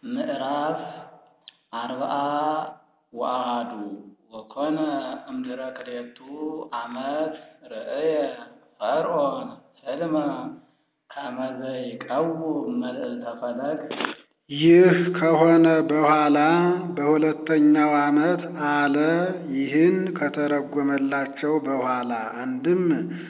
ምዕራፍ አርብዓ ወአሐዱ ወኮነ እምድኅረ ክልኤቱ ዓመት ርእየ ፈርዖን ሕልመ ከመ ዘይቀውም መልዕልተ ፈለግ። ይህ ከሆነ በኋላ በሁለተኛው ዓመት አለ። ይህን ከተረጎመላቸው በኋላ አንድም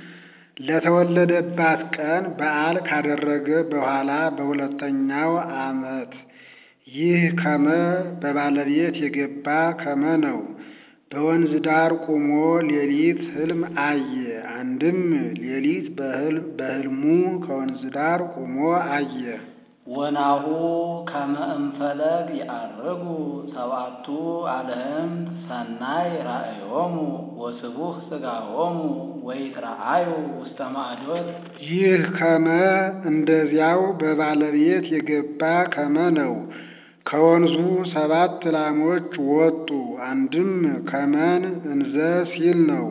ለተወለደባት ቀን በዓል ካደረገ በኋላ በሁለተኛው ዓመት ይህ ከመ በባለቤት የገባ ከመ ነው። በወንዝ ዳር ቁሞ ሌሊት ሕልም አየ። አንድም ሌሊት በሕልሙ ከወንዝ ዳር ቁሞ አየ። ወናሁ ከመ እምፈለግ ይዐርጉ ሰብዓቱ አልህምት ሰናይ ራእዮሙ ወስቡሕ ሥጋሆሙ ወይትረአዩ ውስተ ማዕዶት። ይህ ከመ እንደዚያው በባለቤት የገባ ከመ ነው። ከወንዙ ሰባት ላሞች ወጡ። አንድም ከመን እንዘ ሲል ነው።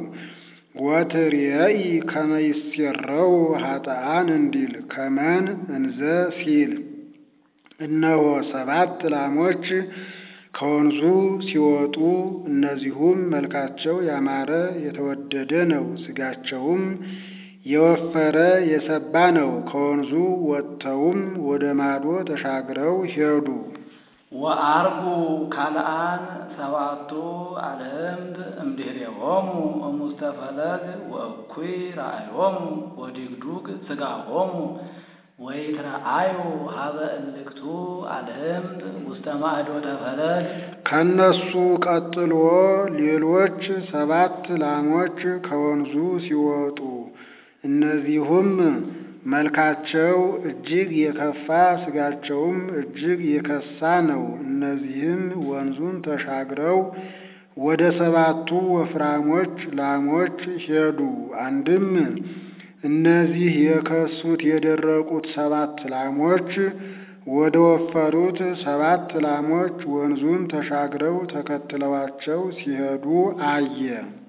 ወትሬኢ ከመ ይሴረው ኃጥኣን እንዲል ከመን እንዘ ሲል እነሆ ሰባት ላሞች ከወንዙ ሲወጡ እነዚሁም መልካቸው ያማረ የተወደደ ነው፣ ሥጋቸውም የወፈረ የሰባ ነው። ከወንዙ ወጥተውም ወደ ማዶ ተሻግረው ሄዱ። ወዐርጉ ካልአን ሰብዓቱ አልህምት እምድኅሬሆሙ እሙስተ ፈለግ ወእኩይ ራእዮሙ ወድግዱግ ሥጋሆሙ ወይትረአዩ ሀበ እልክቱ አልህምት ውስተ ማዕዶተ ፈለግ። ከነሱ ቀጥሎ ሌሎች ሰባት ላሞች ከወንዙ ሲወጡ እነዚሁም መልካቸው እጅግ የከፋ ሥጋቸውም እጅግ የከሳ ነው። እነዚህም ወንዙን ተሻግረው ወደ ሰባቱ ወፍራሞች ላሞች ሄዱ። አንድም እነዚህ የከሱት የደረቁት ሰባት ላሞች ወደ ወፈሩት ሰባት ላሞች ወንዙን ተሻግረው ተከትለዋቸው ሲሄዱ አየ።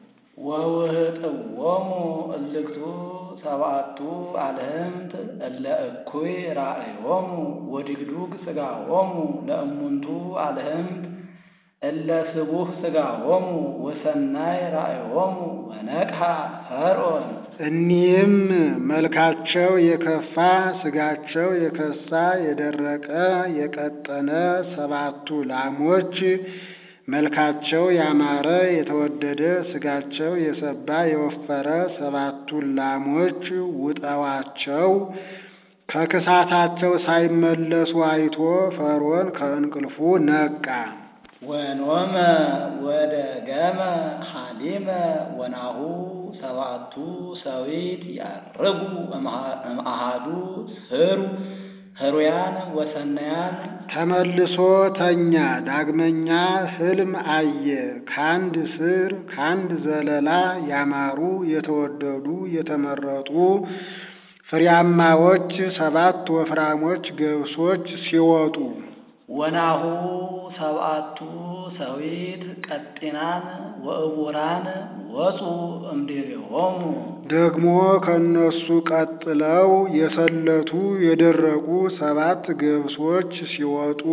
ወውህጥዎሙ እልክቱ ሰብዓቱ አልህምት እለ እኩይ ራእዮሙ ወድግዱግ ሥጋሆሙ ለእሙንቱ አልህምት እለ ስቡሕ ሥጋሆሙ ወሰናይ ራእዮሙ ወነቅሐ ፈርዖን። እኒህም መልካቸው የከፋ ሥጋቸው የከሳ የደረቀ የቀጠነ ሰባቱ ላሞች መልካቸው ያማረ የተወደደ ሥጋቸው የሰባ የወፈረ ሰባቱን ላሞች ውጠዋቸው ከክሳታቸው ሳይመለሱ አይቶ ፈርዖን ከእንቅልፉ ነቃ። ወኖመ ወደገመ ሐሊመ ወናሁ ሰብዓቱ ሰዊት ያርጉ እምአሃዱ ስሩ ህሩያን ወሰናያን። ተመልሶ ተኛ። ዳግመኛ ሕልም አየ። ከአንድ ስር ከአንድ ዘለላ ያማሩ የተወደዱ የተመረጡ ፍሬያማዎች ሰባት ወፍራሞች ገብሶች ሲወጡ ወናሁ ሰብዓቱ ሰዊት ቀጢናን ወእቡራን ወፁ እምድኅሬሆሙ። ደግሞ ከእነሱ ቀጥለው የሰለቱ የደረቁ ሰባት ገብሶች ሲወጡ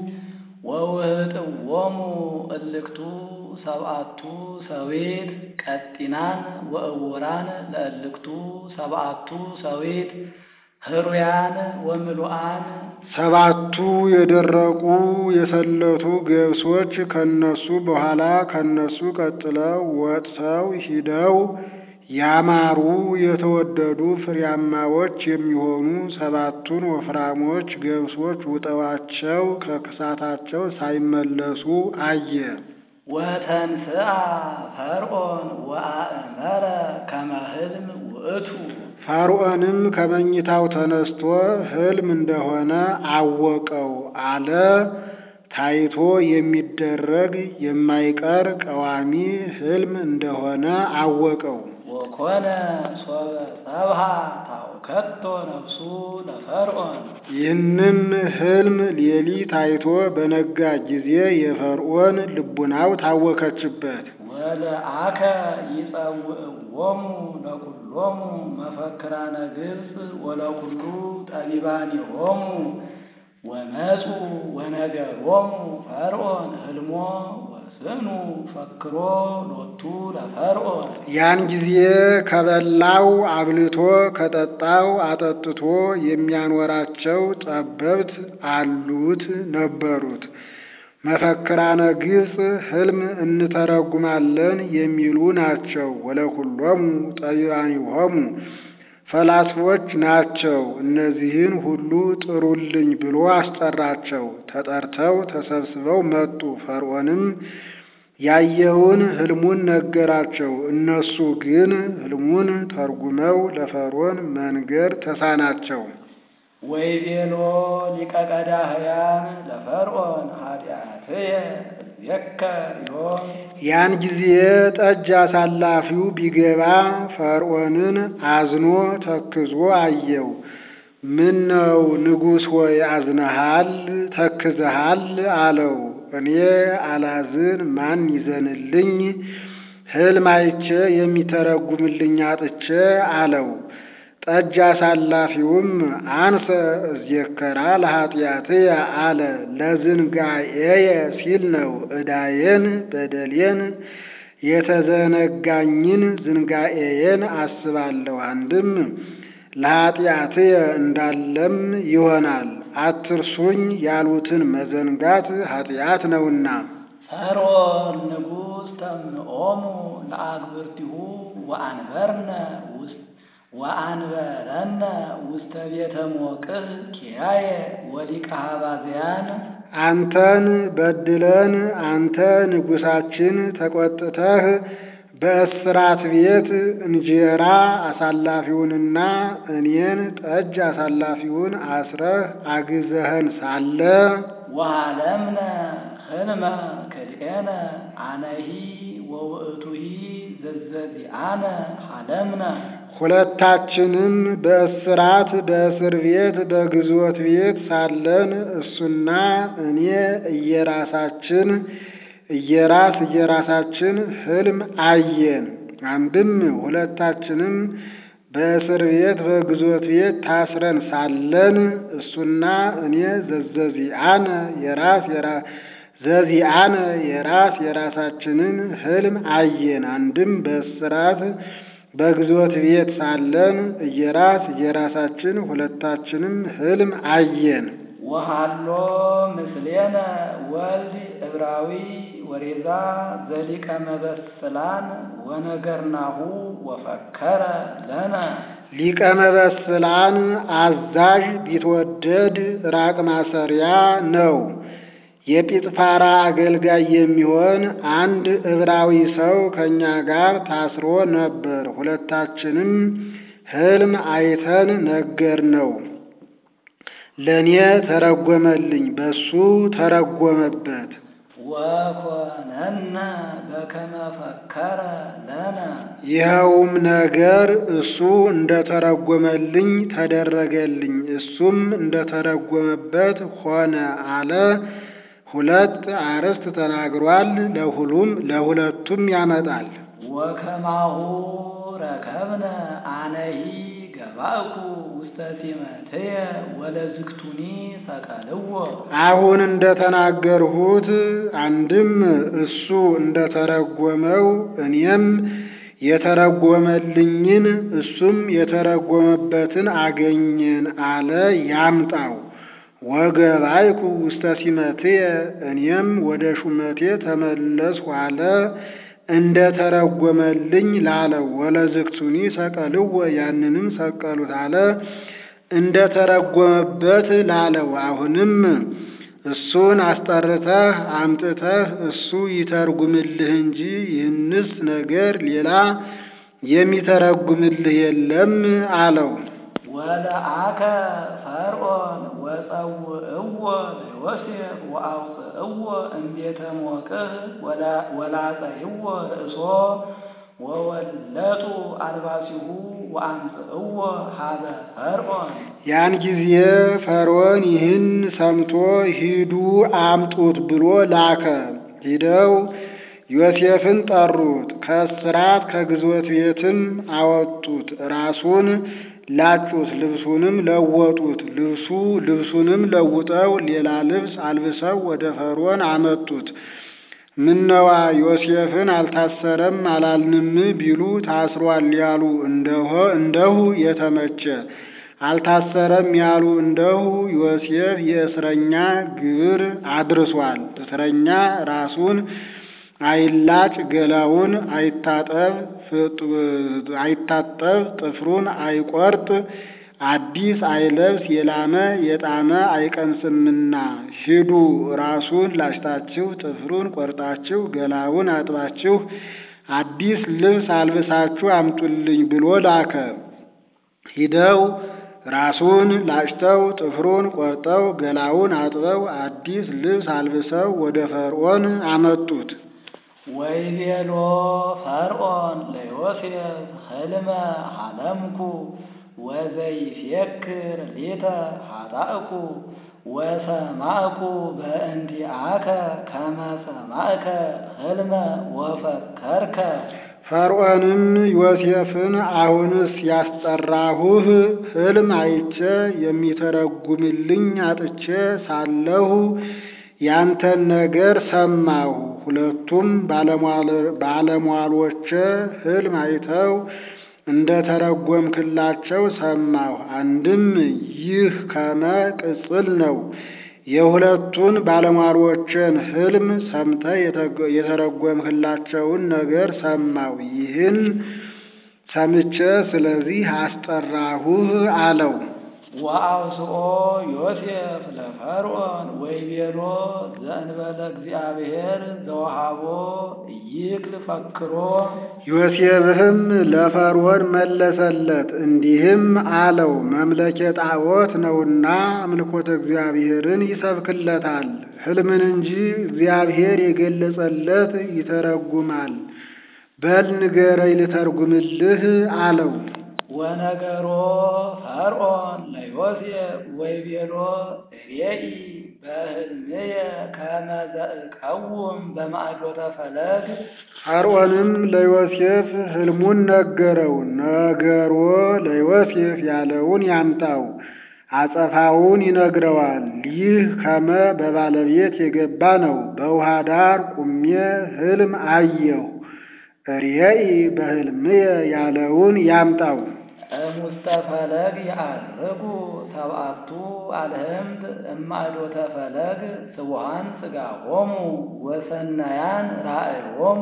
ወውህጥዎሙ እልክቱ ሰብዓቱ ሰዊት ቀጢናን ወእቡራን ለእልክቱ ሰብዓቱ ሰዊት ህሩያን ወምሉአን። ሰባቱ የደረቁ የሰለቱ ገብሶች ከነሱ በኋላ ከነሱ ቀጥለው ወጥተው ሂደው ያማሩ የተወደዱ ፍሬያማዎች የሚሆኑ ሰባቱን ወፍራሞች ገብሶች ውጠዋቸው ከክሳታቸው ሳይመለሱ አየ። ወተንሥአ ፈርዖን ወአእመረ ከመ ሕልም ውእቱ። ፈርዖንም ከመኝታው ተነስቶ ሕልም እንደሆነ አወቀው አለ። ታይቶ የሚደረግ የማይቀር ቀዋሚ ሕልም እንደሆነ አወቀው። ወኮነ ሶበ ሰብሃ ታውከቶ ነፍሱ ለፈርዖን። ይህንም ሕልም ሌሊት አይቶ በነጋ ጊዜ የፈርዖን ልቡናው ታወከችበት። ወለአከ ይጸውዕዎሙ ለኵሎሙ መፈክራነ ግብፅ ወለኵሉ ጠቢባኒሆሙ ወመፁ ወነገሮሙ ፈርዖን ህልሞ ወስእኑ ፈክሮ ሎቱ ለፈርዖን ያን ጊዜ ከበላው አብልቶ ከጠጣው አጠጥቶ የሚያኖራቸው ጠበብት አሉት ነበሩት። መፈክራነ ግብፅ ሕልም እንተረጉማለን የሚሉ ናቸው። ወለኩሎሙ ጠቢባኒሆሙ ፈላስፎች ናቸው። እነዚህን ሁሉ ጥሩልኝ ብሎ አስጠራቸው። ተጠርተው ተሰብስበው መጡ። ፈርዖንም ያየውን ሕልሙን ነገራቸው። እነሱ ግን ሕልሙን ተርጉመው ለፈርዖን መንገር ተሳናቸው። ወይቤሎ ሊቀ ቀዳህያን ለፈርዖን ኃጢአትየ እዜከር ዮም ያን ጊዜ ጠጅ አሳላፊው ቢገባ ፈርዖንን አዝኖ ተክዞ አየው። ምን ነው ንጉሥ ሆይ አዝነሃል ተክዘሃል? አለው። እኔ አላዝን ማን ይዘንልኝ? ሕልም አይቼ የሚተረጉምልኝ አጥቼ አለው። ጠጅ አሳላፊውም አንሰ እዜከራ ለኃጢአትየ አለ። ለዝንጋኤየ ሲል ነው። ዕዳዬን በደሌን የተዘነጋኝን ዝንጋኤዬን አስባለሁ። አንድም ለኃጢአትየ እንዳለም ይሆናል። አትርሱኝ ያሉትን መዘንጋት ኃጢአት ነውና። ፈርዖን ንጉሥ ተምንኦሙ ለአግብርቲሁ ወአንበርነ ውስጥ ወአንበረነ ውስተ ቤተ ሞቅህ ኪያየ ወሊቀ ኀባዝያን አንተን በድለን አንተ ንጉሣችን ተቆጥተህ በእስራት ቤት እንጀራ አሳላፊውንና እኔን ጠጅ አሳላፊውን አስረህ አግዘኸን ሳለ ወሃለምነ ህልመ ክልኤነ አነሂ ወውእቱሂ ዘዘዚአነ ሃለምነ ሁለታችንም በእስራት በእስር ቤት በግዞት ቤት ሳለን እሱና እኔ እየራሳችን እየራስ እየራሳችን ሕልም አየን። አንድም ሁለታችንም በእስር ቤት በግዞት ቤት ታስረን ሳለን እሱና እኔ ዘዘዚአነ የራስ ዘዚአነ የራስ የራሳችንን ሕልም አየን። አንድም በእስራት በግዞት ቤት ሳለን እየራስ እየራሳችን ሁለታችንም ሕልም አየን። ወሃሎ ምስሌነ ወልድ ዕብራዊ ወሬዛ ዘሊቀ መበስላን ወነገርናሁ ወፈከረ ለነ ሊቀ መበስላን አዛዥ ቢትወደድ ራቅ ማሰሪያ ነው። የጲጥፋራ አገልጋይ የሚሆን አንድ ዕብራዊ ሰው ከእኛ ጋር ታስሮ ነበር። ሁለታችንም ሕልም አይተን ነገር ነው። ለእኔ ተረጎመልኝ፣ በሱ ተረጎመበት። ወኮነነ በከመ ፈከረ ለነ ይኸውም ነገር እሱ እንደተረጎመልኝ ተደረገልኝ፣ እሱም እንደተረጎመበት ሆነ አለ። ሁለት አርዕስት ተናግሯል። ለሁሉም ለሁለቱም ያመጣል። ወከማሁ ረከብነ አነሂ ገባእኩ ውስተ ሲመትየ ወለዝግቱኒ ሰቀልዎ አሁን እንደተናገርሁት አንድም እሱ እንደተረጎመው እኔም የተረጎመልኝን እሱም የተረጎመበትን አገኘን አለ። ያምጣው ወገባይኩ ውስተ ሲመትየ እኔም ወደ ሹመቴ ተመለስሁ አለ። እንደ ተረጎመልኝ ላለው ወለዝግቱኒ ሰቀልዎ ያንንም ሰቀሉት አለ። እንደ ተረጎመበት ላለው አሁንም እሱን አስጠርተህ አምጥተህ እሱ ይተርጉምልህ እንጂ ይህንስ ነገር ሌላ የሚተረጉምልህ የለም አለው። ወለአከ ፈርዖን ወጸውዕዎ ለዮሴፍ ወአውፅእዎ እምቤተ ሞቅህ ወላጸይዎ ርእሶ ወወለጡ አልባሲሁ ወአምጽእዎ ሀበ ፈርዖን ያን ጊዜ ፈርዖን ይህን ሰምቶ ሂዱ አምጡት ብሎ ላከ። ሂደው ዮሴፍን ጠሩት፣ ከእስራት ከግዞት ቤትም አወጡት። ራሱን ላጩት፣ ልብሱንም ለወጡት። ልብሱ ልብሱንም ለውጠው ሌላ ልብስ አልብሰው ወደ ፈርዖን አመጡት። ምነዋ ዮሴፍን አልታሰረም አላልንም ቢሉ ታስሯል ያሉ እንደሆ እንደሁ የተመቸ አልታሰረም ያሉ እንደሁ ዮሴፍ የእስረኛ ግብር አድርሷል። እስረኛ ራሱን አይላጭ፣ ገላውን አይታጠብ፣ አይታጠብ፣ ጥፍሩን አይቆርጥ፣ አዲስ አይለብስ፣ የላመ የጣመ አይቀምስምና ሂዱ ራሱን ላጭታችሁ፣ ጥፍሩን ቆርጣችሁ፣ ገላውን አጥባችሁ፣ አዲስ ልብስ አልብሳችሁ አምጡልኝ ብሎ ላከ። ሂደው ራሱን ላጭተው ጥፍሩን ቆርጠው ገላውን አጥበው አዲስ ልብስ አልብሰው ወደ ፈርዖን አመጡት። ወይቤሎ ፈርዖን ለዮሴፍ ህልመ ሐለምኩ ወዘይፌክር ሊተ ኃጣእኩ ወሰማዕኩ በእንቲአከ ከመ ሰማዕከ ህልመ ወፈከርከ። ፈርዖንም ዮሴፍን አሁንስ ያስጠራሁህ ሕልም አይቼ የሚተረጉምልኝ አጥቼ ሳለሁ ያንተን ነገር ሰማሁ። ሁለቱም ባለሟሎቼ ሕልም አይተው እንደ ተረጎምክላቸው ሰማሁ። አንድም ይህ ከመ ቅጽል ነው። የሁለቱን ባለሟሎችን ሕልም ሰምተህ የተረጎምክላቸውን ነገር ሰማሁ። ይህን ሰምቼ ስለዚህ አስጠራሁህ አለው። ወአውስኦ ዮሴፍ ለፈርዖን ወይቤሎ ዘእንበለ እግዚአብሔር ዘወሃቦ ይክል ፈክሮ። ዮሴፍም ለፈርዖን መለሰለት እንዲህም አለው፣ መምለኬ ጣዖት ነውና አምልኮተ እግዚአብሔርን ይሰብክለታል። ሕልምን እንጂ እግዚአብሔር የገለጸለት ይተረጉማል። በል ንገረኝ ልተርጉምልህ አለው። ወነገሮ ፈርዖን ለዮሴፍ ወይቤሎ ሬኢ በሕልምየ ከመ ዘእቀውም በማዕዶተ ፈለግ። ፈርዖንም ለዮሴፍ ሕልሙን ነገረው። ነገሮ ለዮሴፍ ያለውን ያምጣው፣ አጸፋውን ይነግረዋል። ይህ ከመ በባለቤት የገባ ነው። በውሃ ዳር ቁሜ ሕልም አየሁ። ሬኢ በሕልምየ ያለውን ያምጣው። እሙስተ ፈለግ ያዐርጉ ሰብአቱ አልህምት እማዕዶተ ፈለግ ስቡሃን ሥጋሆሙ ወሰናያን ራእዮሙ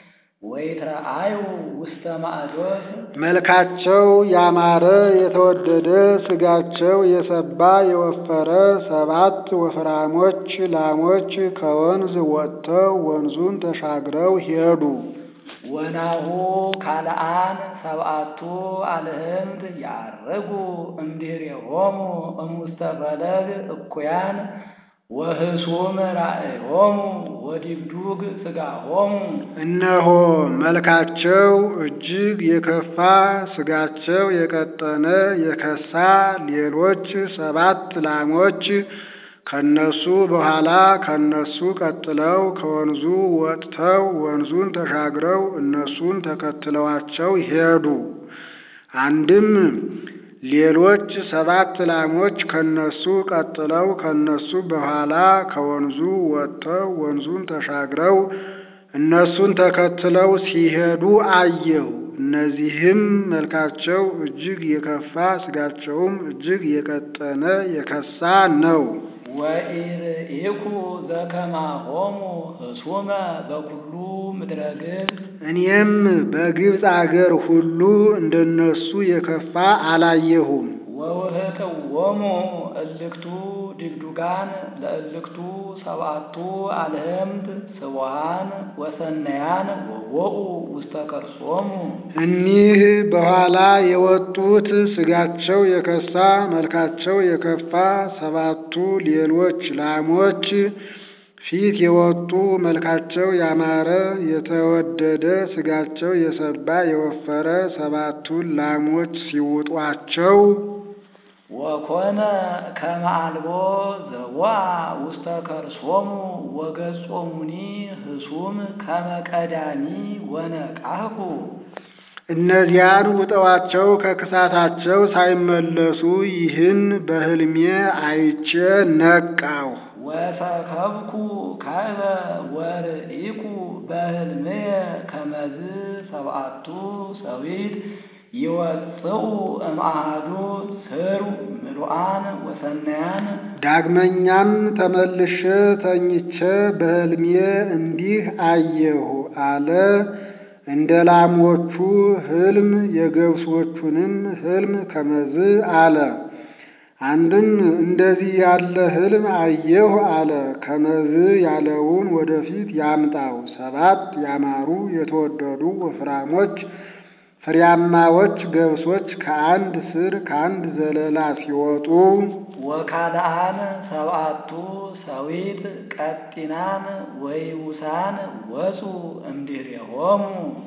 ወይትረአዩ ውስተ ማዕዶት። መልካቸው ያማረ የተወደደ ሥጋቸው የሰባ የወፈረ ሰባት ወፍራሞች ላሞች ከወንዝ ወጥተው ወንዙን ተሻግረው ሄዱ። ወናሁ ካልአን ሰብአቱ አልህምት ያዐርጉ እምድኅሬሆሙ እሙስተ ፈለግ እኩያን ወህሱም ራእዮሙ ወዲግዱግ ሥጋሆሙ። እነሆ መልካቸው እጅግ የከፋ ሥጋቸው የቀጠነ የከሳ ሌሎች ሰባት ላሞች ከነሱ በኋላ ከነሱ ቀጥለው ከወንዙ ወጥተው ወንዙን ተሻግረው እነሱን ተከትለዋቸው ሄዱ። አንድም ሌሎች ሰባት ላሞች ከነሱ ቀጥለው ከነሱ በኋላ ከወንዙ ወጥተው ወንዙን ተሻግረው እነሱን ተከትለው ሲሄዱ አየሁ። እነዚህም መልካቸው እጅግ የከፋ ሥጋቸውም እጅግ የቀጠነ የከሳ ነው። ወኢርኢኩ ዘከማሆሙ ህሱመ በኩሉ ምድረ ግብፅ። እኔም በግብፅ አገር ሁሉ እንደነሱ የከፋ አላየሁም። ወውህጥዎሙ እልክቱ ድግዱጋን ለእልክቱ ሰብአቱ አልህምት ስቡሃን ወሰናያን ወወኡ ውስተ ከርሶሙ። እኒህ በኋላ የወጡት ሥጋቸው የከሳ መልካቸው የከፋ ሰባቱ ሌሎች ላሞች ፊት የወጡ መልካቸው ያማረ የተወደደ ሥጋቸው የሰባ የወፈረ ሰባቱን ላሞች ሲውጧቸው ወኮነ ከመ አልቦ ዘወአ ውስተ ከርሶሙ ወገጾሙኒ ህሱም ከመ ቀዳሚ ወነቃሁ። እነዚያን ውጠዋቸው ከክሳታቸው ሳይመለሱ ይህን በሕልሜ አይቼ ነቃሁ። ወሰከብኩ ካዕበ ወርኢኩ በሕልምየ ከመዝ ሰብአቱ ሰዊት ይወፅኡ እምአሃዱ ስሩ ምሉአን ወሰናያን ዳግመኛም ተመልሼ ተኝቼ በሕልሜ እንዲህ አየሁ አለ። እንደ ላሞቹ ሕልም የገብሶቹንም ሕልም ከመዝ አለ። አንድም እንደዚህ ያለ ሕልም አየሁ አለ። ከመዝ ያለውን ወደፊት ያምጣው። ሰባት ያማሩ የተወደዱ ወፍራሞች ፍሬያማዎች ገብሶች ከአንድ ስር ከአንድ ዘለላ ሲወጡ ወካልአን ሰብአቱ ሰዊት ቀጢናን ወይውሳን ወፁ እምድኅሬሆሙ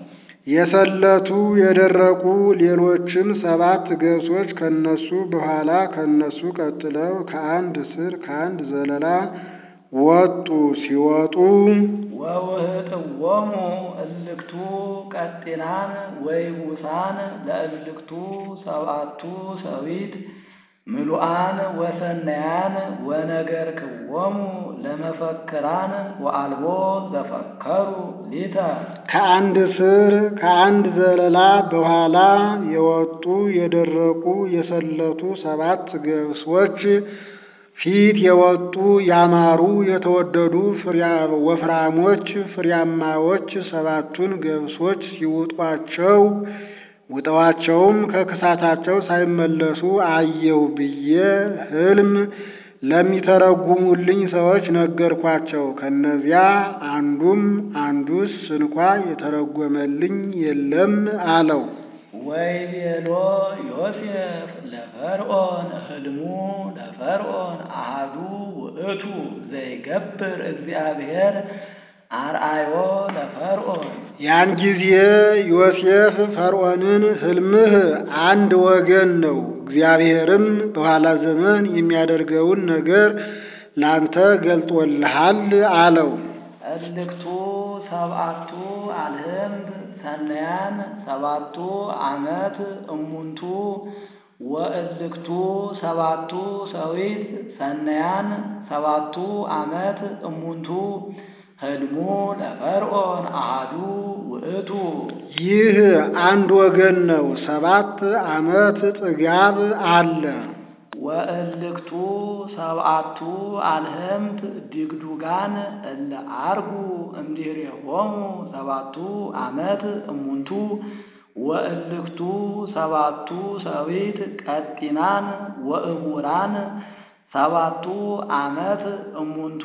የሰለቱ የደረቁ ሌሎችም ሰባት ገብሶች ከነሱ በኋላ ከነሱ ቀጥለው ከአንድ ስር ከአንድ ዘለላ ወጡ። ሲወጡ ወውህጥዎሙ እልክቱ ቀጢናን ወይውሳን ለእልክቱ ሰብአቱ ሰዊት ምሉአን ወሰናያን ወነገርክዎሙ ለመፈክራን ወአልቦ ዘፈከሩ ሊተ ከአንድ ስር ከአንድ ዘለላ በኋላ የወጡ የደረቁ የሰለቱ ሰባት ገብሶች ፊት የወጡ ያማሩ የተወደዱ ወፍራሞች ፍሬያማዎች ሰባቱን ገብሶች ሲውጧቸው ውጠዋቸውም ከክሳታቸው ሳይመለሱ አየሁ ብዬ ሕልም ለሚተረጉሙልኝ ሰዎች ነገርኳቸው። ከነዚያ አንዱም አንዱስ እንኳ የተረጎመልኝ የለም አለው። ወይቤሎ ዮሴፍ ለፈርዖን ሕልሙ ለፈርዖን አሃዱ ውእቱ ዘይገብር እግዚአብሔር አርአዮ ለፈርዖን ያን ጊዜ ዮሴፍ ፈርዖንን ሕልምህ አንድ ወገን ነው፣ እግዚአብሔርም በኋላ ዘመን የሚያደርገውን ነገር ላንተ ገልጦልሃል አለው። እልክቱ ሰብአቱ አልህምት ሰናያን ሰባቱ ዓመት እሙንቱ ወእልክቱ ሰባቱ ሰዊት ሰናያን ሰባቱ ዓመት እሙንቱ ሕልሙ ለፈርዖን አሃዱ ውእቱ ይህ አንድ ወገን ነው፣ ሰባት ዓመት ጥጋብ አለ። ወእልክቱ ሰብአቱ አልህምት ድግዱጋን እለ አርጉ እምድኅሬሆሙ ሰባቱ ዓመት እሙንቱ ወእልክቱ ሰባቱ ሰዊት ቀጢናን ወእሙራን ሰባቱ ዓመት እሙንቱ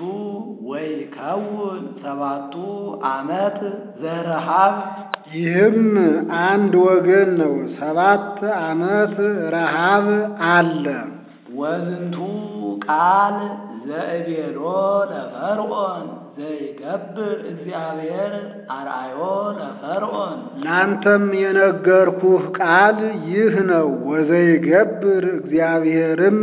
ወይከውን ሰባቱ ዓመት ዘረሃብ ይህም አንድ ወገን ነው፣ ሰባት ዓመት ረሃብ አለ። ወዝንቱ ቃል ዘእቤሎ ለፈርዖን ዘይገብር እግዚአብሔር አርአዮ ለፈርዖን ላንተም የነገርኩህ ቃል ይህ ነው። ወዘይገብር እግዚአብሔርም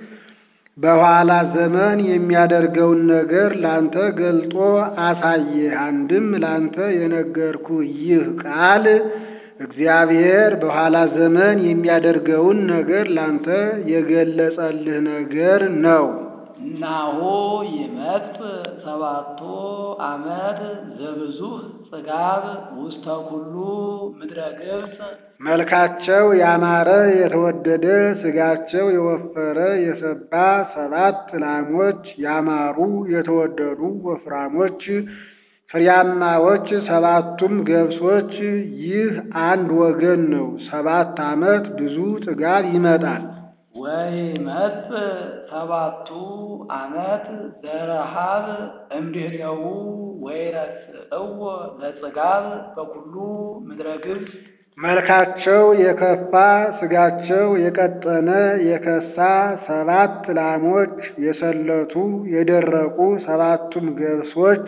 በኋላ ዘመን የሚያደርገውን ነገር ላንተ ገልጦ አሳየህ። አንድም ላንተ የነገርኩህ ይህ ቃል እግዚአብሔር በኋላ ዘመን የሚያደርገውን ነገር ላንተ የገለጸልህ ነገር ነው። ናሁ ይመጽእ ሰባቱ ዓመት ዘብዙህ ጽጋብ ውስተ ኩሉ ምድረ ግብፅ መልካቸው ያማረ የተወደደ ሥጋቸው የወፈረ የሰባ ሰባት ላሞች ያማሩ የተወደዱ ወፍራሞች ፍሬያማዎች ሰባቱም ገብሶች ይህ አንድ ወገን ነው። ሰባት ዓመት ብዙ ጥጋብ ይመጣል። ወይመጽእ ሰባቱ ዓመት ዘረሃብ እምድኅሬሁ ወይረስዕዎ ለጽጋብ በኩሉ ምድረ ግብፅ መልካቸው የከፋ ሥጋቸው የቀጠነ የከሳ ሰባት ላሞች የሰለቱ የደረቁ ሰባቱም ገብሶች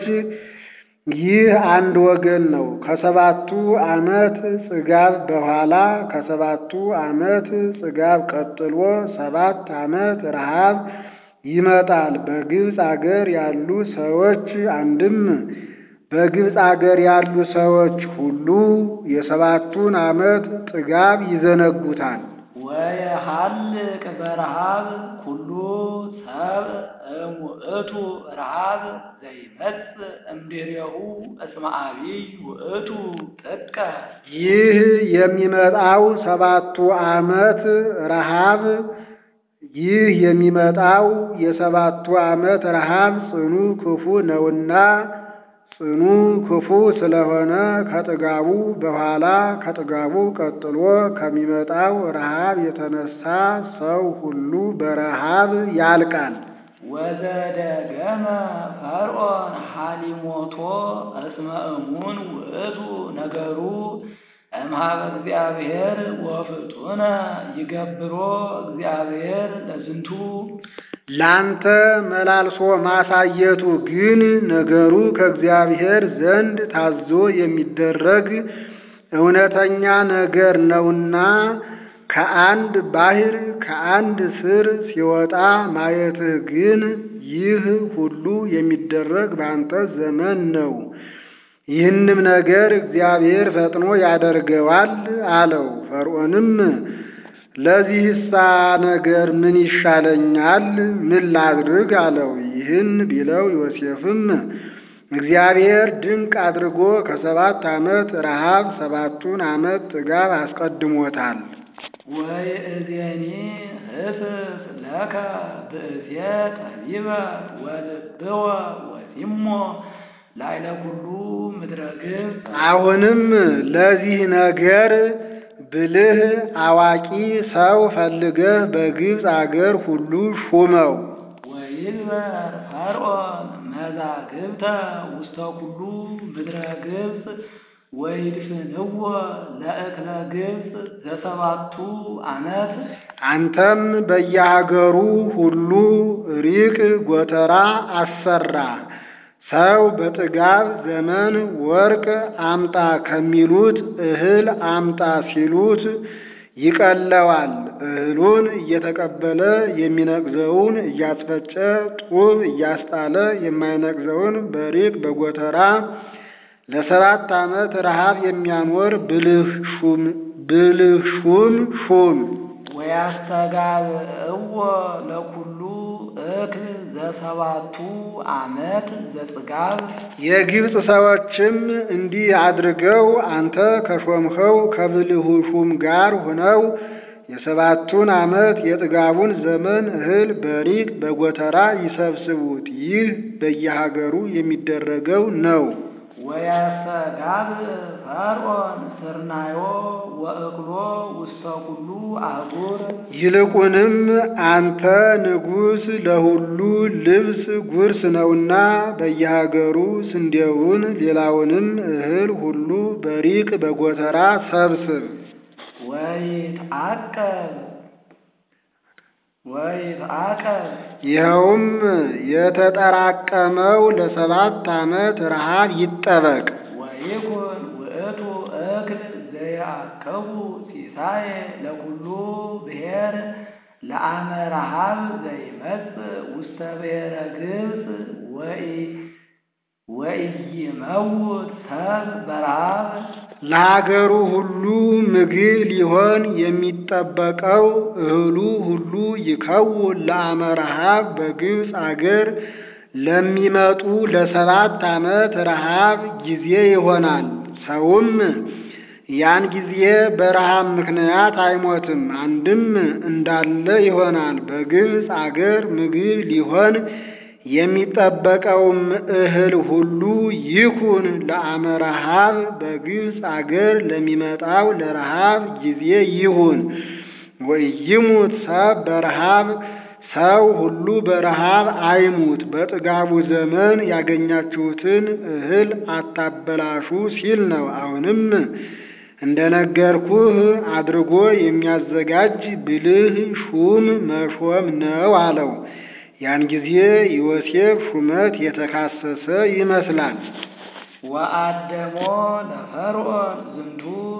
ይህ አንድ ወገን ነው። ከሰባቱ ዓመት ጽጋብ በኋላ ከሰባቱ ዓመት ጽጋብ ቀጥሎ ሰባት ዓመት ረሃብ ይመጣል። በግብፅ አገር ያሉ ሰዎች አንድም በግብፅ አገር ያሉ ሰዎች ሁሉ የሰባቱን ዓመት ጥጋብ ይዘነጉታል። ወየሐልቅ በረሃብ ኩሉ ሰብ እሙእቱ ረሃብ ዘይመጽእ እምድሬሁ እስመ አቢይ ውእቱ ጥቀ ይህ የሚመጣው ሰባቱ ዓመት ረሃብ ይህ የሚመጣው የሰባቱ ዓመት ረሃብ ጽኑ ክፉ ነውና ጽኑ ክፉ ስለሆነ ከጥጋቡ በኋላ ከጥጋቡ ቀጥሎ ከሚመጣው ረሃብ የተነሳ ሰው ሁሉ በረሃብ ያልቃል። ወዘደገመ ፈርዖን ሐሊሞቶ እስመ እሙን ውእቱ ነገሩ እምሃበ እግዚአብሔር ወፍጡነ ይገብሮ እግዚአብሔር ለዝንቱ ላንተ መላልሶ ማሳየቱ ግን ነገሩ ከእግዚአብሔር ዘንድ ታዞ የሚደረግ እውነተኛ ነገር ነውና ከአንድ ባሕር ከአንድ ስር ሲወጣ ማየትህ ግን ይህ ሁሉ የሚደረግ በአንተ ዘመን ነው። ይህንም ነገር እግዚአብሔር ፈጥኖ ያደርገዋል አለው። ፈርዖንም ለዚህሳ ነገር ምን ይሻለኛል? ምን ላድርግ አለው። ይህን ቢለው ዮሴፍም እግዚአብሔር ድንቅ አድርጎ ከሰባት ዓመት ረሃብ ሰባቱን ዓመት ጥጋብ አስቀድሞታል። ወይእዜኒ ህስስ ለከ ብእሴ ጠቢበ ወልብወ ወሲሞ ላዕለ ኩሉ ምድረ ግብፅ አሁንም ለዚህ ነገር ብልህ አዋቂ ሰው ፈልገህ በግብፅ አገር ሁሉ ሹመው። ወይግበር ፈርዖን መዛግብተ ውስተ ኩሉ ምድረ ግብፅ ወይድፍንዎ ለእክለ ግብፅ ዘሰባቱ ዓመት አንተም በየሀገሩ ሁሉ ሪቅ ጎተራ አሰራ። ሰው በጥጋብ ዘመን ወርቅ አምጣ ከሚሉት እህል አምጣ ሲሉት ይቀለዋል። እህሉን እየተቀበለ የሚነቅዘውን እያስፈጨ ጡብ እያስጣለ የማይነቅዘውን በሪቅ በጎተራ ለሰባት ዓመት ረሃብ የሚያኖር ብልህ ሹም ብልህ ሹም ሹም ወያስተጋብእዎ ለኩሉ እክል ዘሰባቱ ዓመት ዘጽጋብ የግብፅ ሰዎችም እንዲህ አድርገው አንተ ከሾምኸው ከብልሁ ሹም ጋር ሆነው የሰባቱን ዓመት የጥጋቡን ዘመን እህል በሪቅ በጎተራ ይሰብስቡት። ይህ በየሀገሩ የሚደረገው ነው። ወያስተጋብእ ፈርዖን ስርናዮ ወእክሎ ውስተ ኩሉ አህጉር ይልቁንም አንተ ንጉሥ ለሁሉ ልብስ ጉርስ ነውና በየሀገሩ ስንዴውን ሌላውንም እህል ሁሉ በሪቅ በጎተራ ሰብስብ። ወይትዓቀብ ወይትዓቀብ ይኸውም የተጠራቀመው ለሰባት ዓመት ረሃብ ይጠበቅ። ወይኩን ውእቱ እክል ዘይአከቡ ሲሳየ ለኩሉ ብሔር ለአመ ረሃብ ዘይመጽእ ውስተ ብሔረ ግብፅ ወኢ ወኢይመውት ሰብ በረሃብ ለሀገሩ ሁሉ ምግብ ሊሆን የሚጠበቀው እህሉ ሁሉ ይከውን ለአመ ረሃብ በግብፅ አገር ለሚመጡ ለሰባት ዓመት ረሃብ ጊዜ ይሆናል። ሰውም ያን ጊዜ በረሃብ ምክንያት አይሞትም፣ አንድም እንዳለ ይሆናል። በግብፅ አገር ምግብ ሊሆን የሚጠበቀውም እህል ሁሉ ይኩን ለአመ ረሃብ በግብፅ አገር ለሚመጣው ለረሃብ ጊዜ ይሁን። ወይሙት ሰብ በረሃብ ሰው ሁሉ በረሃብ አይሙት። በጥጋቡ ዘመን ያገኛችሁትን እህል አታበላሹ ሲል ነው። አሁንም እንደነገርኩህ አድርጎ የሚያዘጋጅ ብልህ ሹም መሾም ነው አለው። ያን ጊዜ ዮሴፍ ሹመት የተካሰሰ ይመስላል። ወአደሞ ለፈርዖን ዝንቱ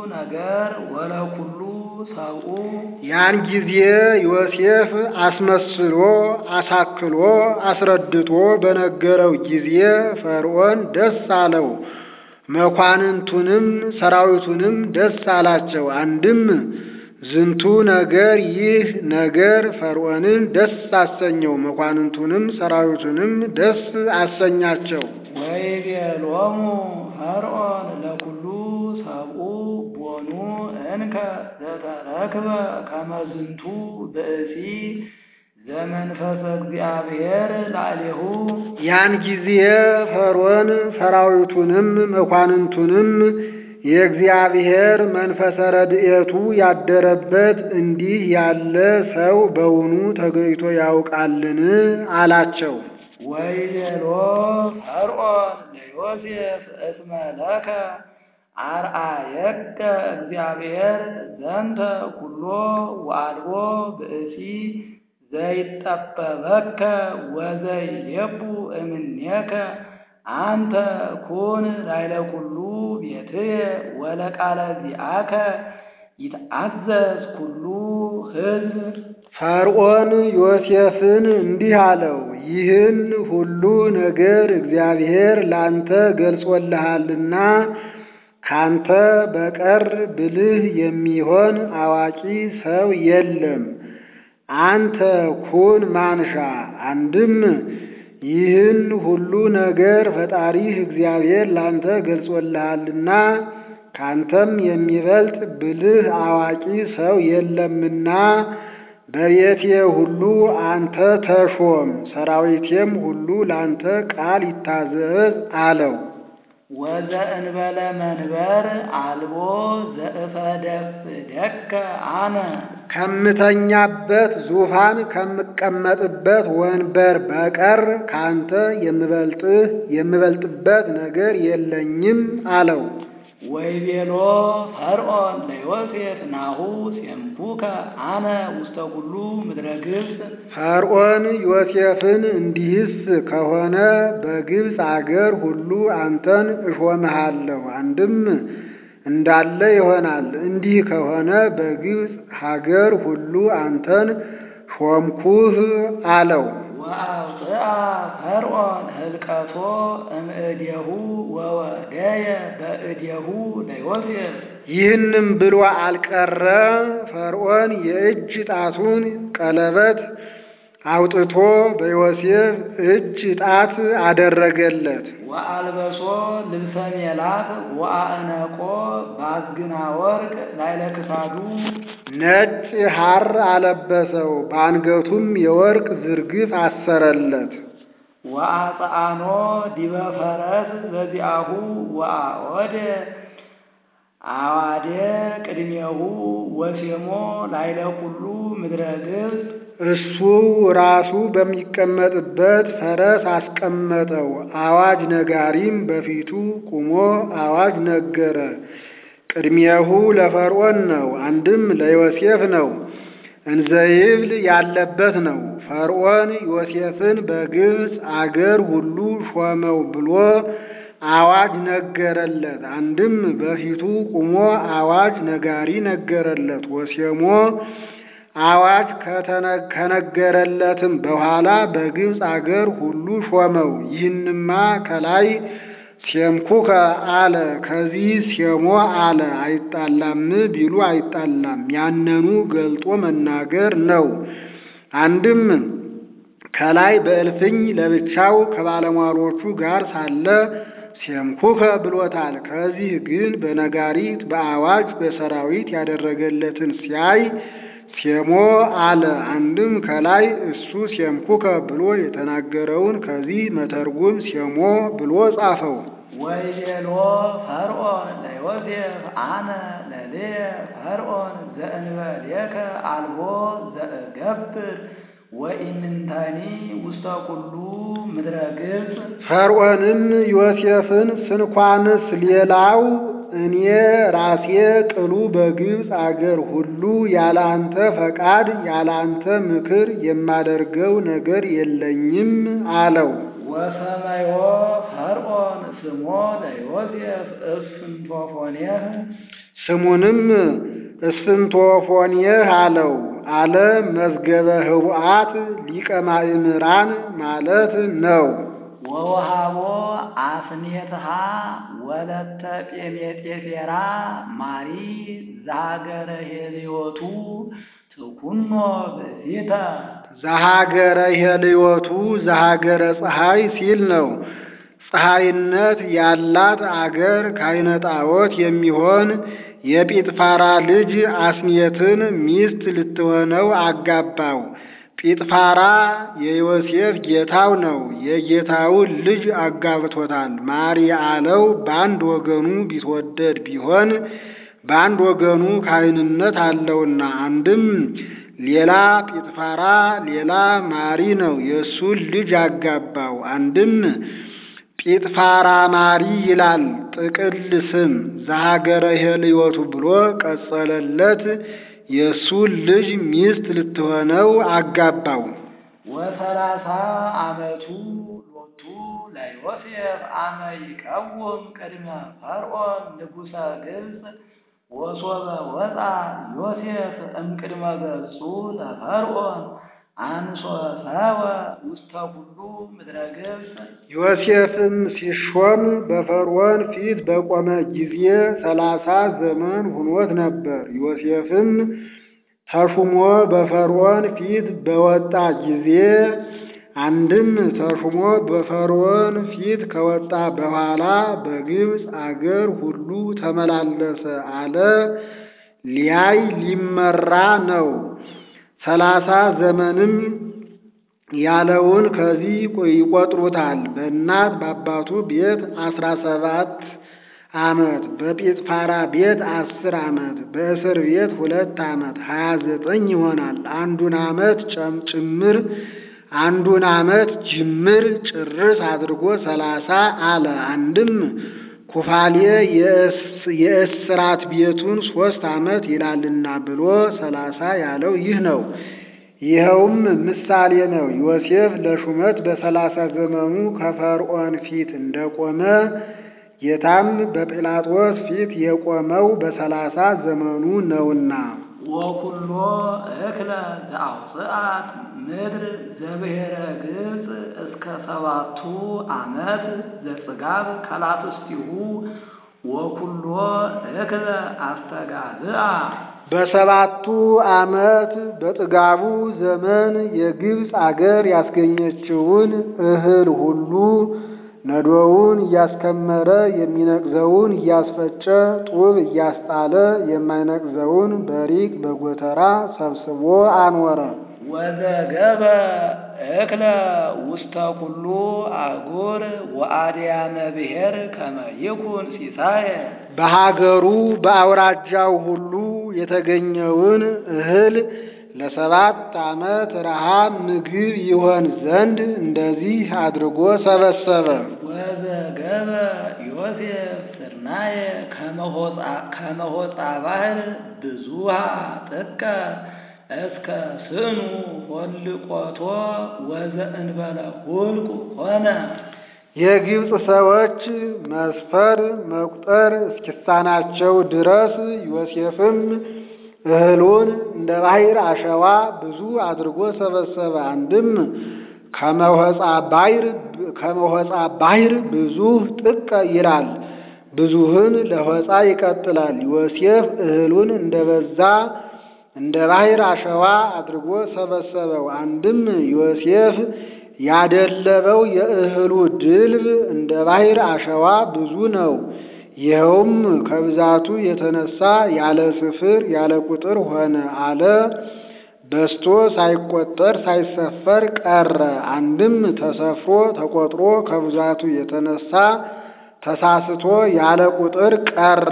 ነገር ወለኩሉ ሰብኡ ያን ጊዜ ዮሴፍ አስመስሎ አሳክሎ አስረድቶ በነገረው ጊዜ ፈርዖን ደስ አለው፣ መኳንንቱንም ሰራዊቱንም ደስ አላቸው። አንድም ዝንቱ ነገር ይህ ነገር ፈርዖንን ደስ አሰኘው፣ መኳንንቱንም ሰራዊቱንም ደስ አሰኛቸው። ወይቤሎሙ ፈርዖን ለኩሉ ሰብኡ ቦኑ እንከ ዘተረክበ ከመ ዝንቱ ብእሲ ዘመንፈሰ እግዚአብሔር ላዕሌሁ ያን ጊዜ ፈርዖን ሰራዊቱንም መኳንንቱንም የእግዚአብሔር መንፈሰ ረድኤቱ ያደረበት እንዲህ ያለ ሰው በውኑ ተገኝቶ ያውቃልን? አላቸው። ወይቤሎ ፈርዖን ለዮሴፍ እስመ ለከ አርአየከ እግዚአብሔር ዘንተ ኩሎ ወአልቦ ብእሲ ዘይጠበበከ ወዘይሌቡ እምኔከ አንተ ኩን ላይለ ኩሉ ቤትየ ወለቃለ ዚአከ ይትአዘዝ ኩሉ ሕዝብ ፈርዖን ዮሴፍን እንዲህ አለው፣ ይህን ሁሉ ነገር እግዚአብሔር ላንተ ገልጾልሃልና ካንተ በቀር ብልህ የሚሆን አዋቂ ሰው የለም። አንተ ኩን ማንሻ። አንድም ይህን ሁሉ ነገር ፈጣሪህ እግዚአብሔር ላንተ ገልጾልሃልና ካንተም የሚበልጥ ብልህ አዋቂ ሰው የለምና በቤቴ ሁሉ አንተ ተሾም፣ ሰራዊቴም ሁሉ ላንተ ቃል ይታዘዝ አለው። ወዘእንበለ መንበር አልቦ ዘእፈደፍደከ አነ ከምተኛበት ዙፋን ከምቀመጥበት ወንበር በቀር ካንተ የምበልጥህ የምበልጥበት ነገር የለኝም አለው። ወይቤሎ ፈርዖን ለዮሴፍ ናሁ ሴምኩከ አነ ውስተ ኩሉ ምድረ ግብፅ ፈርዖን ዮሴፍን እንዲህስ ከሆነ በግብፅ አገር ሁሉ አንተን እሾምሃለሁ። አንድም እንዳለ ይሆናል። እንዲህ ከሆነ በግብፅ ሀገር ሁሉ አንተን ሾምኩህ አለው። ወአውፅአ ፈርዖን ህልቀቶ እምእዴሁ ወወደየ በእዴሁ ለዮሴፍ ይህንም ብሎ አልቀረ። ፈርዖን የእጅ ጣቱን ቀለበት አውጥቶ በዮሴፍ እጅ ጣት አደረገለት። ወአልበሶ ልብሰ ሜላት ወአእነቆ ባዝግና ወርቅ ላይለ ክሳዱ ነጭ ሐር አለበሰው፣ በአንገቱም የወርቅ ዝርግፍ አሰረለት። ወአጽአኖ ዲበ ፈረስ በዚአሁ ወአወደ አዋዴ ቅድሜሁ ወሴሞ ላይለ ኩሉ ምድረ ግብፅ እሱ ራሱ በሚቀመጥበት ፈረስ አስቀመጠው። አዋጅ ነጋሪም በፊቱ ቁሞ አዋጅ ነገረ። ቅድሜሁ ለፈርዖን ነው፣ አንድም ለዮሴፍ ነው። እንዘይብል ያለበት ነው። ፈርዖን ዮሴፍን በግብፅ አገር ሁሉ ሾመው ብሎ አዋጅ ነገረለት። አንድም በፊቱ ቁሞ አዋጅ ነጋሪ ነገረለት። ወሴሞ አዋጅ ከነገረለትም በኋላ በግብፅ አገር ሁሉ ሾመው። ይህንማ ከላይ ሴምኩከ አለ፣ ከዚህ ሴሞ አለ። አይጣላም ቢሉ አይጣላም፣ ያነኑ ገልጦ መናገር ነው። አንድም ከላይ በእልፍኝ ለብቻው ከባለሟሎቹ ጋር ሳለ ሴምኩከ ብሎታል። ከዚህ ግን በነጋሪት በአዋጅ በሰራዊት ያደረገለትን ሲያይ ሴሞ አለ። አንድም ከላይ እሱ ሴምኩከ ብሎ የተናገረውን ከዚህ መተርጉም ሴሞ ብሎ ጻፈው። ወይቤሎ ፈርዖን ለዮሴፍ አነ ለልየ ፈርዖን ዘእንበሌከ አልቦ ዘእገብር ወኢምንተኒ ውስተ ኩሉ ምድረ ግብፅ ፈርዖንም ዮሴፍን ስንኳንስ ሌላው እኔ ራሴ ቅሉ በግብፅ አገር ሁሉ ያለ አንተ ፈቃድ ያለ አንተ ምክር የማደርገው ነገር የለኝም አለው። ወሰመዮ ፈርዖን ስሞ ለዮሴፍ እስንቶፎኔህ ስሙንም እስፍንቶፎንየህ አለው። አለ መዝገበ ህቡአት ሊቀ ማእምራን ማለት ነው። ወወሃቦ አስኔትሃ ወለተ ጴሜጤፌራ ማሪ ዛገረ ሄልዮቱ ትኩኖ ብእሲተ ዘሀገረ ሄልዮቱ ዘሀገረ ፀሐይ ሲል ነው። ፀሐይነት ያላት አገር ካይነ ጣዖት የሚሆን የጲጥፋራ ልጅ አስኔትን ሚስት ልትሆነው አጋባው። ጲጥፋራ የዮሴፍ ጌታው ነው። የጌታውን ልጅ አጋብቶታል። ማሪ አለው በአንድ ወገኑ ቢትወደድ ቢሆን በአንድ ወገኑ ካህንነት አለውና፣ አንድም ሌላ ጲጥፋራ ሌላ ማሪ ነው የእሱን ልጅ አጋባው። አንድም ጲጥፋራ ማሪ ይላል ጥቅል ስም ዘሀገረ ሄልዮቱ ብሎ ቀጸለለት። የእሱን ልጅ ሚስት ልትሆነው አጋባው። ወሰላሳ ዓመቱ ሎቱ ለዮሴፍ አመ ይቀውም ቅድመ ፈርዖን ንጉሠ ግብፅ ወሶበ ወፃ ዮሴፍ እምቅድመ ገጹ ለፈርዖን አንሶ ሰወ ውስተ ኩሉ ምድረ ግብፅ ዮሴፍም ሲሾም በፈርዖን ፊት በቆመ ጊዜ ሰላሳ ዘመን ሁኖት ነበር። ዮሴፍም ተሹሞ በፈርዖን ፊት በወጣ ጊዜ አንድም ተሹሞ በፈርዖን ፊት ከወጣ በኋላ በግብፅ አገር ሁሉ ተመላለሰ አለ። ሊያይ ሊመራ ነው። ሰላሳ ዘመንም ያለውን ከዚህ ይቆጥሩታል። በእናት በአባቱ ቤት አስራ ሰባት ዓመት በጲጥፋራ ቤት አስር ዓመት በእስር ቤት ሁለት ዓመት ሀያ ዘጠኝ ይሆናል። አንዱን ዓመት ጭምር አንዱን ዓመት ጅምር ጭርስ አድርጎ ሰላሳ አለ። አንድም ኩፋሌ የእስራት ቤቱን ሶስት ዓመት ይላልና ብሎ ሰላሳ ያለው ይህ ነው። ይኸውም ምሳሌ ነው። ዮሴፍ ለሹመት በሰላሳ ዘመኑ ከፈርዖን ፊት እንደቆመ ጌታም በጲላጦስ ፊት የቆመው በሰላሳ ዘመኑ ነውና። ወኩሎ እክለ ዘአውፅአት ምድር ዘብሔረ ግብፅ እስከ ሰባቱ ዓመት ዘጽጋብ ከላትስቲሁ ወኩሎ እክለ አስተጋዝአ በሰባቱ ዓመት በጥጋቡ ዘመን የግብፅ አገር ያስገኘችውን እህል ሁሉ ነዶውን እያስከመረ የሚነቅዘውን እያስፈጨ ጡብ እያስጣለ የማይነቅዘውን በሪቅ በጎተራ ሰብስቦ አኖረ። ወዘገበ እክለ ውስተ ኩሉ አህጉር ወአድያመ ብሔር ከመ ይኩን ሲሳየ በሀገሩ በአውራጃው ሁሉ የተገኘውን እህል ለሰባት ዓመት ረሃብ ምግብ ይሆን ዘንድ እንደዚህ አድርጎ ሰበሰበ። ወዘገበ ዮሴፍ ስርናየ ከመሆፃ ባህር ብዙሃ ጥቀ እስከ ስኑ ሆልቆቶ ወዘእንበለ ሁልቁ ሆነ። የግብፅ ሰዎች መስፈር መቁጠር እስኪሳናቸው ድረስ ዮሴፍም እህሉን እንደ ባሕር አሸዋ ብዙ አድርጎ ሰበሰበ። አንድም ከመሆፃ ባሕር ከመሆፃ ባሕር ብዙ ጥቀ ይላል። ብዙህን ለሆፃ ይቀጥላል። ዮሴፍ እህሉን እንደበዛ እንደ ባሕር አሸዋ አድርጎ ሰበሰበው። አንድም ዮሴፍ ያደለበው የእህሉ ድልብ እንደ ባሕር አሸዋ ብዙ ነው። ይኸውም ከብዛቱ የተነሳ ያለ ስፍር ያለ ቁጥር ሆነ አለ። በስቶ ሳይቆጠር ሳይሰፈር ቀረ። አንድም ተሰፍሮ ተቆጥሮ ከብዛቱ የተነሳ ተሳስቶ ያለ ቁጥር ቀረ።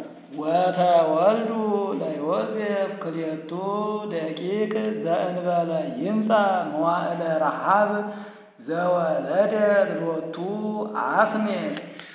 ወተወልዱ ለዮሴፍ ክልኤቱ ደቂቅ ዘእንበለ ይምፃ መዋዕለ ረሃብ ዘወለደት ሎቱ አስኔት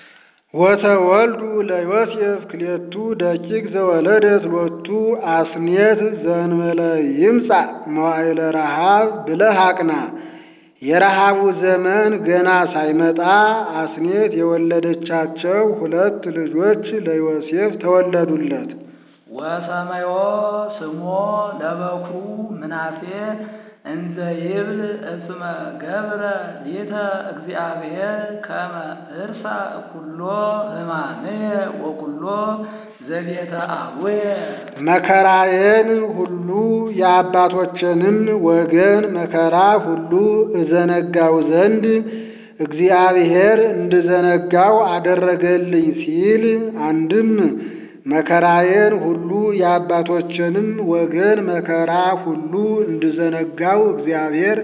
ወተወልዱ ለዮሴፍ ክልኤቱ ደቂቅ ዘወለደት ሎቱ አስኔት ዘእንበለ ይምፃ መዋዕለ ረሃብ ብለህ አቅና። የረሃቡ ዘመን ገና ሳይመጣ አስኔት የወለደቻቸው ሁለት ልጆች ለዮሴፍ ተወለዱለት። ወሰመዮ ስሞ ለበኩሩ ምናሴ እንዘ ይብል እስመ ገብረ ሊተ እግዚአብሔር ከመ እርሳ ኩሎ ሕማምየ ወኩሎ ዘቤተ አቡየ መከራዬን ሁሉ የአባቶችንም ወገን መከራ ሁሉ እዘነጋው ዘንድ እግዚአብሔር እንድዘነጋው አደረገልኝ ሲል አንድም መከራዬን ሁሉ የአባቶችንም ወገን መከራ ሁሉ እንድዘነጋው እግዚአብሔር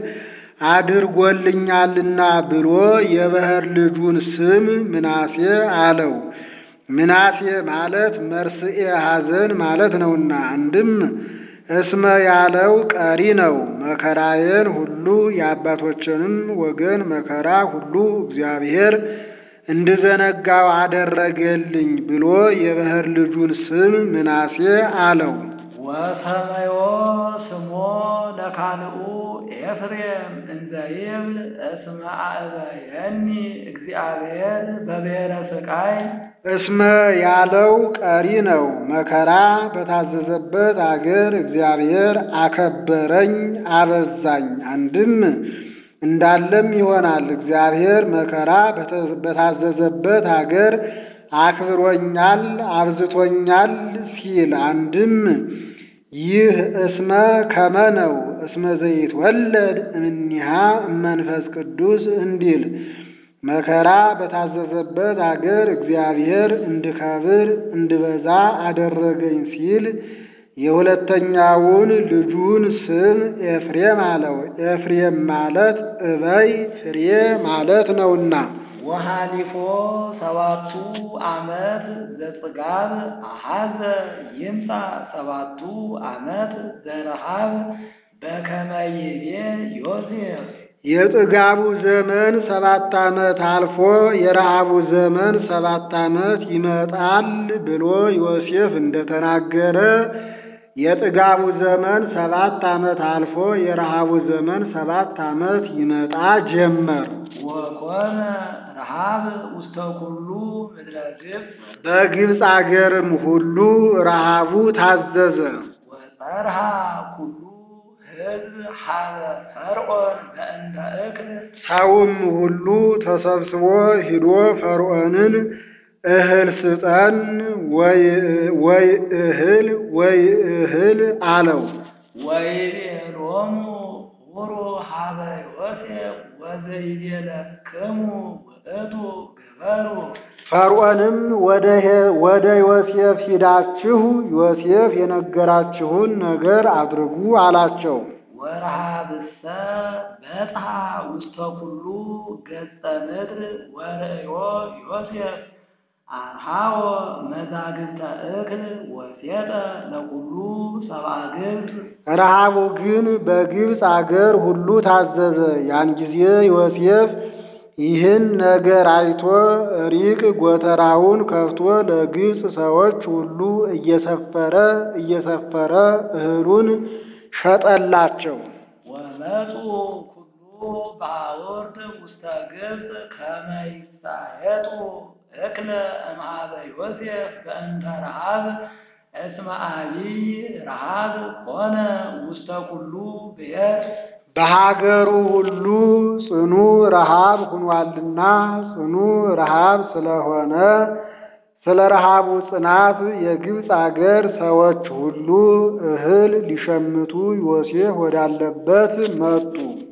አድርጎልኛልና ብሎ የበኵር ልጁን ስም ምናሴ አለው። ምናሴ ማለት መርስኤ ሐዘን ማለት ነውና፣ አንድም እስመ ያለው ቀሪ ነው። መከራዬን ሁሉ የአባቶችንም ወገን መከራ ሁሉ እግዚአብሔር እንድዘነጋው አደረገልኝ ብሎ የበኵር ልጁን ስም ምናሴ አለው። ወሰመዮ ስሞ ለካልኡ ኤፍሬም እንዘ ይብል እስመ አእበየኒ እግዚአብሔር በብሔረ ስቃይ እስመ ያለው ቀሪ ነው። መከራ በታዘዘበት አገር እግዚአብሔር አከበረኝ አበዛኝ። አንድም እንዳለም ይሆናል። እግዚአብሔር መከራ በታዘዘበት አገር አክብሮኛል አብዝቶኛል ሲል አንድም ይህ እስመ ከመ ነው። እስመ ዘይትወለድ እምኔሃ እመንፈስ ቅዱስ እንዲል መከራ በታዘዘበት አገር እግዚአብሔር እንድከብር እንድበዛ አደረገኝ ሲል የሁለተኛውን ልጁን ስም ኤፍሬም አለው። ኤፍሬም ማለት እበይ ፍሬ ማለት ነውና። ወሃሊፎ ሰባቱ ዓመት ዘጽጋብ አሐዘ ይምጻ ሰባቱ ዓመት ዘረሃብ በከመ ይቤ ዮሴፍ የጥጋቡ ዘመን ሰባት ዓመት አልፎ የረሃቡ ዘመን ሰባት ዓመት ይመጣል ብሎ ዮሴፍ እንደተናገረ የጥጋቡ ዘመን ሰባት ዓመት አልፎ የረሃቡ ዘመን ሰባት ዓመት ይመጣ ጀመር። ወኮነ ረሃብ ውስተ ኩሉ ምድረ ግብፅ በግብፅ አገርም ሁሉ ረሃቡ ታዘዘ። ወጸርሃ ኩሉ ሕዝብ ሀበ ፈርዖን በእንተ እክል ሰውም ሁሉ ተሰብስቦ ሂዶ ፈርዖንን እህል ስጠን ወይ ወይ እህል ወይ እህል አለው። ወይቤሎሙ ሁሩ ሀበ ዮሴፍ ወዘይቤለክሙ ውእቱ ግበሩ ፈርዖንም ወደ ሄ- ወደ ዮሴፍ ሂዳችሁ ዮሴፍ የነገራችሁን ነገር አድርጉ አላቸው። ወረሃብሰ በጽሐ ውስተ ኩሉ ገጸ ምድር ወርእዮ ዮሴፍ አርሃዎ መዛግብተ እክል ወሴጠ ለኩሉ ሰብአ ግብፅ ረሃቡ ግን በግብፅ አገር ሁሉ ታዘዘ። ያን ጊዜ ዮሴፍ ይህን ነገር አይቶ ሪቅ ጎተራውን ከፍቶ ለግብፅ ሰዎች ሁሉ እየሰፈረ እየሰፈረ እህሉን ሸጠላቸው። ወመፁ ኩሉ ባውርድ ውስተ ግብፅ ከመ ይሳየጡ እክለ እምኀበ ዮሴፍ በእንተ ረሃብ እስመ አቢይ ረሃብ ኮነ ውስተ ኩሉ ብሔር በሀገሩ ሁሉ ጽኑ ረሃብ ሁኗልና ጽኑ ረሃብ ስለሆነ ስለ ረሃቡ ጽናት የግብፅ አገር ሰዎች ሁሉ እህል ሊሸምቱ ዮሴፍ ወዳለበት መጡ።